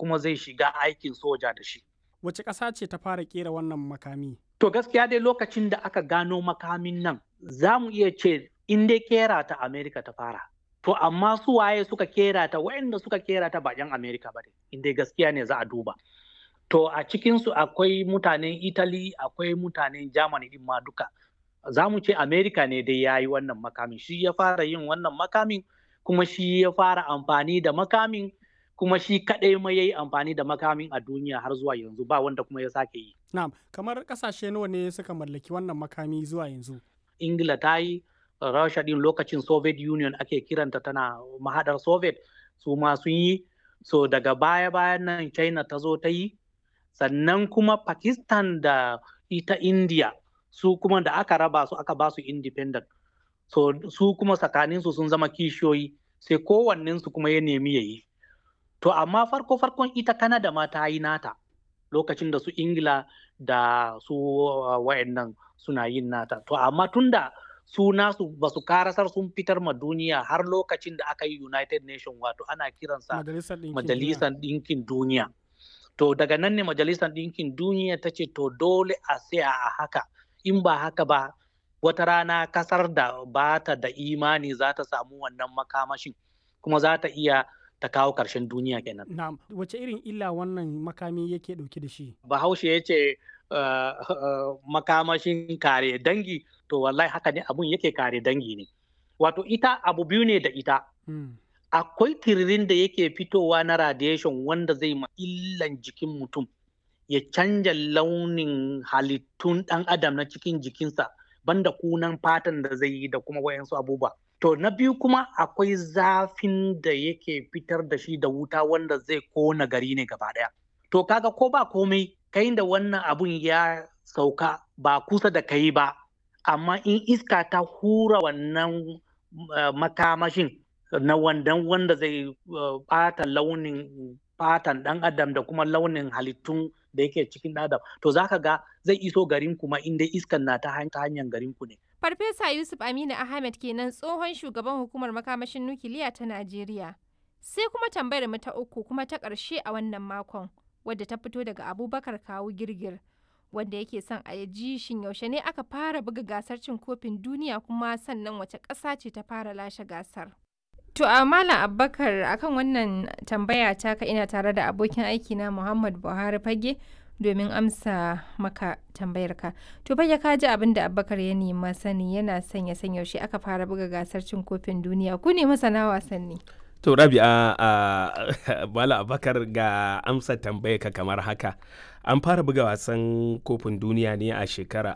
kuma zai shiga aikin soja da shi. Wace ƙasa ce ta fara ƙera wannan makami? To gaskiya dai lokacin da aka gano makamin nan za mu iya ce in dai kera ta Amerika ta fara. To amma su waye suka kera ta waɗanda suka kera ta ba 'yan Amerika ba ne, in dai gaskiya ne za a duba. To a cikinsu akwai mutanen Italy, akwai mutanen Germany din ma duka. Za mu ce Amerika ne dai ya yi wannan makamin, shi ya fara yin wannan makamin, kuma shi ya fara amfani da makamin, kuma shi kaɗai ma ya yi amfani da makamin a duniya har zuwa yanzu ba wanda kuma ya sake yi. Na'am, kamar ƙasashe nawa ne suka mallaki wannan makami zuwa yanzu? Ingila ta yi, Rasha din lokacin Soviet Union ake kiranta tana mahadar Soviet su ma sun yi, so daga baya-bayan nan China ta zo ta yi, sannan kuma Pakistan da ita India su kuma da aka raba su aka ba su independent. So su kuma tsakaninsu sun zama kishiyoyi sai kowannensu kuma ya nemi ya yi. To amma farko-farkon ita Canada ma ta yi nata lokacin da su Ingila da su uh, wayannan suna yin nata. To amma tunda su nasu ba su karasar sun fitar ma duniya har lokacin da aka yi United Nation wato ana kiransa Majalisar Ɗinkin Duniya. To daga nan ne Majalisar Ɗinkin Duniya ta ce to dole a tsaya a haka in ba haka ba wata rana kasar da ba ta da imani za ta samu wannan makamashin kuma za ta iya ta kawo ƙarshen duniya kenan. Na'am, wace irin illa wannan makami yake ɗauke da shi? Bahaushe ya ce uh, uh, makamashin kare dangi to wallahi haka ne abun yake kare dangi ne. Wato ita abu biyu ne da ita. Hmm. Akwai tiririn da yake fitowa na radiation wanda zai ma illan jikin mutum ya canja launin halittun ɗan adam na cikin jikinsa banda kunan fatan da zai yi da kuma wayansu abubuwa. To na biyu kuma akwai zafin da yake fitar da shi da wuta wanda zai kona gari ne gaba ɗaya. To kaga ko ba komai kai da wannan abun ya sauka ba kusa da kai ba, amma in iska ta hura wannan uh, makamashin na wandan wanda zai ɓata uh, launin fatan ɗan adam da kuma launin halittun da yake cikin adam to zaka ga zai iso garin kuma inda iskan na ta hanyar garin ku ne. Farfesa Yusuf Aminu Ahmed kenan tsohon shugaban hukumar makamashin nukiliya ta Najeriya. Sai kuma tambayar mu ta uku kuma ta ƙarshe a wannan makon wadda ta fito daga Abubakar Kawu Girgir wanda yake son a ji shin yaushe ne aka fara buga gasar cin kofin duniya kuma sannan wace ƙasa ce ta fara lashe gasar. To a Malam Abubakar akan wannan tambaya taka ina tare da abokin aiki na Muhammad Buhari Fage domin amsa maka tambayarka. To fage ka ji abin da Abubakar ya nema sani yana son ya san yaushe aka fara buga gasar cin kofin duniya ku ne masana wasanni. To Rabi'a a Malam Abubakar ga amsa tambayarka kamar haka. An fara buga wasan kofin duniya ne a shekarar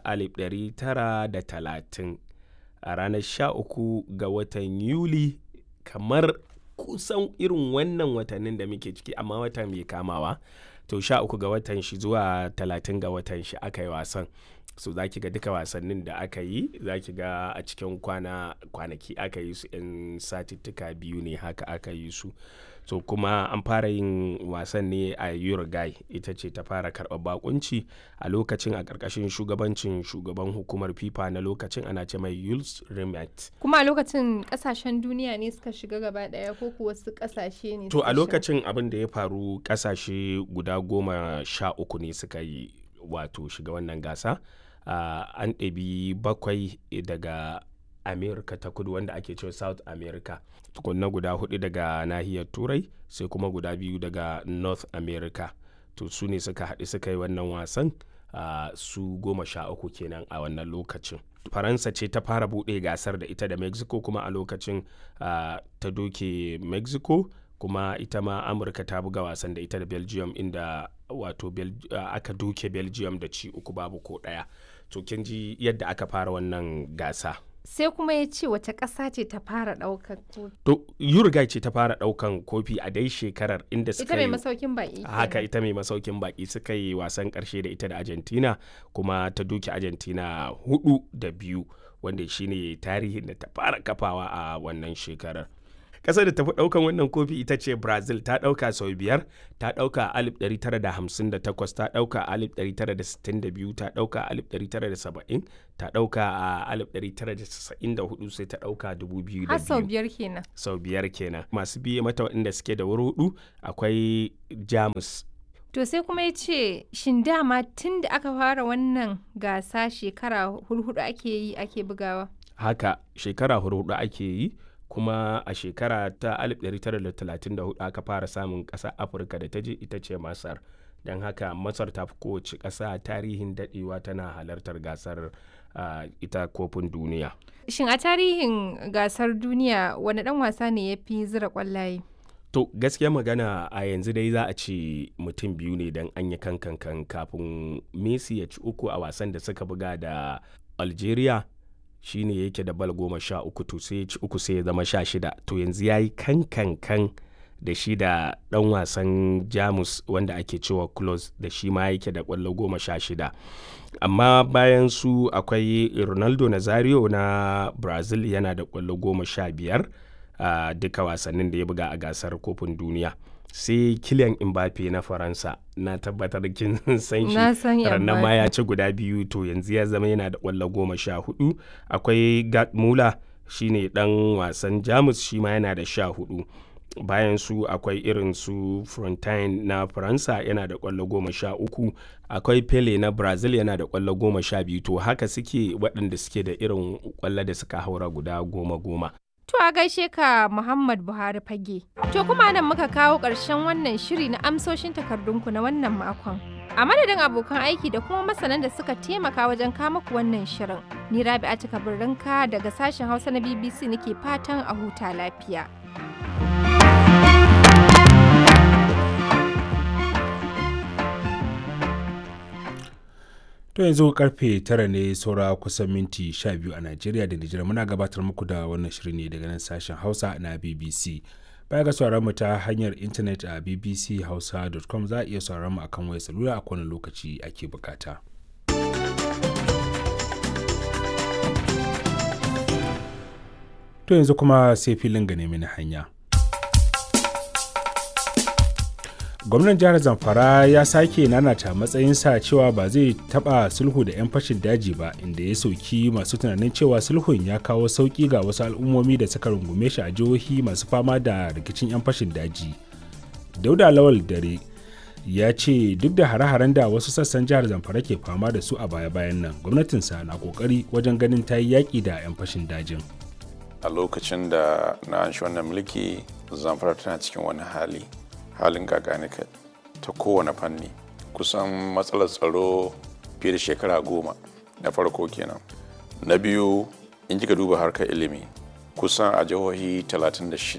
1930 a ranar 13 ga watan Yuli kamar kusan irin wannan watannin da muke ciki amma wata mai kamawa to sha uku ga watan shi zuwa talatin ga watan shi aka yi wasan so za ki ga duka wasannin da aka yi za ki ga a cikin kwana kwanaki aka yi su in satittuka biyu ne haka aka yi su so kuma an fara yin wasan ne a uruguay ita ce ta fara karɓar bakunci a lokacin a ƙarƙashin shugabancin shugaban hukumar fifa na lokacin ana ce mai yules rimet Kuma a lokacin ƙasashen duniya ne suka shiga gaba ɗaya ko kuwa wasu ƙasashe ne to suka a shiga? lokacin abin da ya faru ƙasashe guda goma sha uku ne suka yi wato shiga wannan gasa uh, an ɗabi bakwai daga america ta kudu wanda ake cewa south america tukunna guda hudu daga nahiyar turai sai kuma guda biyu daga north america to su ne suka haɗu suka yi wannan wasan uh, su goma sha uku kenan a wannan lokacin faransa ce ta fara buɗe gasar da ita da mexico kuma a lokacin uh, ta doke mexico kuma ita ma amurka ta buga wasan da ita da belgium inda wato Bel uh, aka doke belgium da ci uku babu ko ɗaya to kin ji yadda aka fara wannan gasa Sai kuma ya ce wace ƙasa ce ta fara ɗaukar kofi. to uruguay ce ta fara ɗaukan kofi a dai shekarar inda Ita suka mai yi masaukin baƙi. haka kenan. ita mai masaukin baki suka yi wasan karshe da ita da argentina kuma ta duki argentina hudu da biyu wanda shine tarihin da ta fara kafawa a wannan shekarar ƙasar da tafi ɗaukan wannan kofi ita ce brazil ta ɗauka sau biyar ta ɗauka a 1958 ta ɗauka a 1962 ta ɗauka a 1970 ta ɗauka a 1994 sai ta ɗauka 2002 Har sau biyar kenan. sau biyar kenan masu biye mata waɗanda suke da wuri hudu akwai jamus To sai kuma ya ce, shin dama tun da aka fara wannan gasa shekara hurhudu ake yi ake bugawa? haka shekara hudu ake yi kuma a shekara ta 1934 aka fara samun ƙasar afirka da ta je ita ce masar don haka masar ta fi kowace ƙasa tarihin daɗewa tana halartar gasar uh, ita kofin duniya Shin a tarihin gasar duniya wani ɗan wasa ne ya fi zira ƙwallaye? to gaskiya magana a yanzu dai za a ce mutum biyu ne don an yi kankan kafin messi ya ci uku a wasan da suka buga da algeria shine yake da bal goma sha uku to sai ya ci uku sai ya zama sha shida to yanzu ya yi kankankan da shi da dan wasan jamus wanda ake cewa close da shi ma yake da kwallo goma sha shida amma bayan su akwai ronaldo nazario na brazil yana da kwallo goma sha biyar a duka wasannin da ya buga a gasar kofin duniya sai kilian mbappe na faransa na tabbatar kin san Na san shi rannan ma Mbappe. ya ci guda biyu to yanzu ya zama yana da kwallo goma sha hudu akwai gerd muller shine dan wasan jamus shi ma yana da sha hudu bayan su akwai irin su frontine na faransa yana da kwallo goma sha uku akwai pele na brazil yana da kwallo goma sha biyu to haka suke waɗanda suke da irin kwallo da suka haura guda goma goma To a gaishe ka Muhammad Buhari fage. To kuma nan muka kawo ƙarshen wannan shiri na amsoshin takardunku na wannan makon. A madadin abokan aiki da kuma masanan da suka taimaka wajen kama ku wannan shirin. Ni Rabi'atu Kabirrinka daga sashen Hausa na BBC nake fatan a huta lafiya. To yanzu karfe tara ne saura kusan minti sha biyu a Najeriya da Nijar muna gabatar muku da wannan shirin ne daga nan sashen Hausa na BBC. Baya ga sauraron mu ta hanyar intanet a bbchausa.com za a iya sauraron mu akan wayar salula a kowane lokaci ake bukata. To yanzu kuma sai filin ga nemi na hanya. gwamnan jihar zamfara ya sake nanata matsayinsa cewa ba zai taba sulhu da 'yan fashin daji ba inda ya sauki masu tunanin cewa sulhun ya kawo sauki ga wasu al'ummomi da suka rungume shi a jihohi masu fama da rikicin 'yan fashin daji dauda lawal dare ya ce duk da hare-haren da wasu sassan jihar zamfara ke fama da su a baya-bayan nan gwamnatinsa na kokari wajen ganin ta yi yaƙi da 'yan fashin dajin a lokacin da na anshi wannan mulki zamfara tana cikin wani hali halin gaganika ta kowane fanni kusan matsalar tsaro fiye da shekara goma na farko kenan na biyu in kika duba harkar ilimi kusan a jihohi 36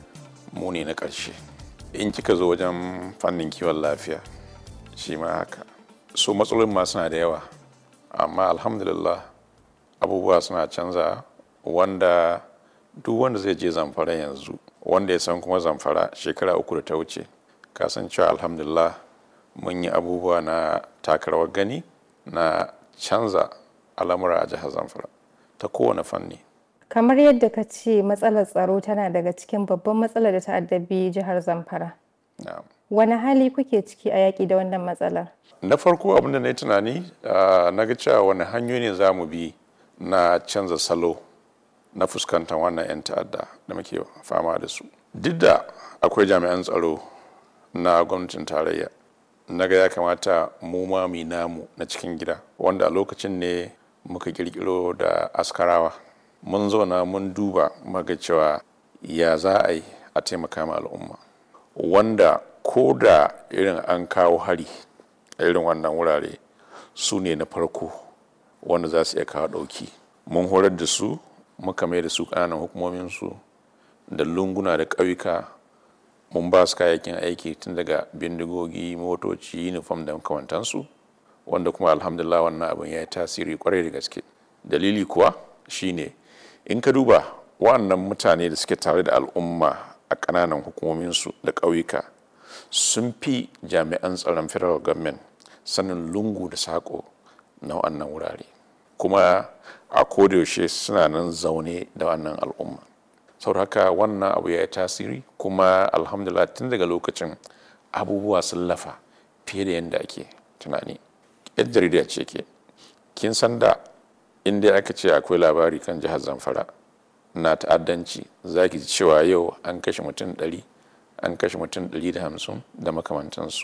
mu ne na ƙarshe in kika zo wajen fannin kiwon lafiya shi ma haka so matsalolin ma suna da yawa amma alhamdulillah abubuwa suna canza wanda duk wanda zai je zamfara yanzu wanda ya san kuma zamfara shekara uku da ta wuce kasancewa alhamdulillah mun yi abubuwa na takarawar gani na canza al'amura a jihar zamfara ta kowane fanni kamar yadda ka ce matsalar tsaro tana daga cikin babban matsalar da ta addabi jihar zamfara Na'am. wani hali kuke ciki a yaƙi da wannan matsalar na farko abin da na yi tunani ah, na ga cewa wani hanyoyi ne za mu bi na canza salo na fuskantar wannan 'yan ta'adda da muke fama da su duk da akwai jami'an tsaro na gwamnatin tarayya na ga ya kamata mu ma mu yi namu na cikin gida wanda a lokacin ne muka kirkiro da askarawa mun zauna mun duba muka cewa ya za a yi a taimaka ma al'umma wanda ko da irin an kawo hari a irin wannan wurare su ne na farko wanda za su iya kawo ɗauki mun horar da su muka mai da su ƙananan hukumominsu da lunguna da ƙauyuka mun ba su kayayyakin aiki tun daga bindigogi motoci uniform da makamantansu wanda kuma alhamdulillah wannan abin ya yi tasiri kwarai da gaske dalili kuwa shine in ka duba wannan mutane da suke tare da al'umma a ƙananan hukumominsu da ƙauyuka sun fi jami'an tsaron federal government sanin lungu da saƙo na wannan wurare kuma a kodayaushe suna nan zaune da wannan al'umma saboda haka wannan abu ya yi tasiri kuma alhamdulillah tun daga lokacin abubuwa sun lafa fiye da yadda ake tunani yan jarida ce ke kin san da inda aka ce akwai labari kan jihar zamfara na ta'addanci za ki ji cewa yau an kashe mutum ɗari an kashe mutum ɗari da hamsin da makamantansu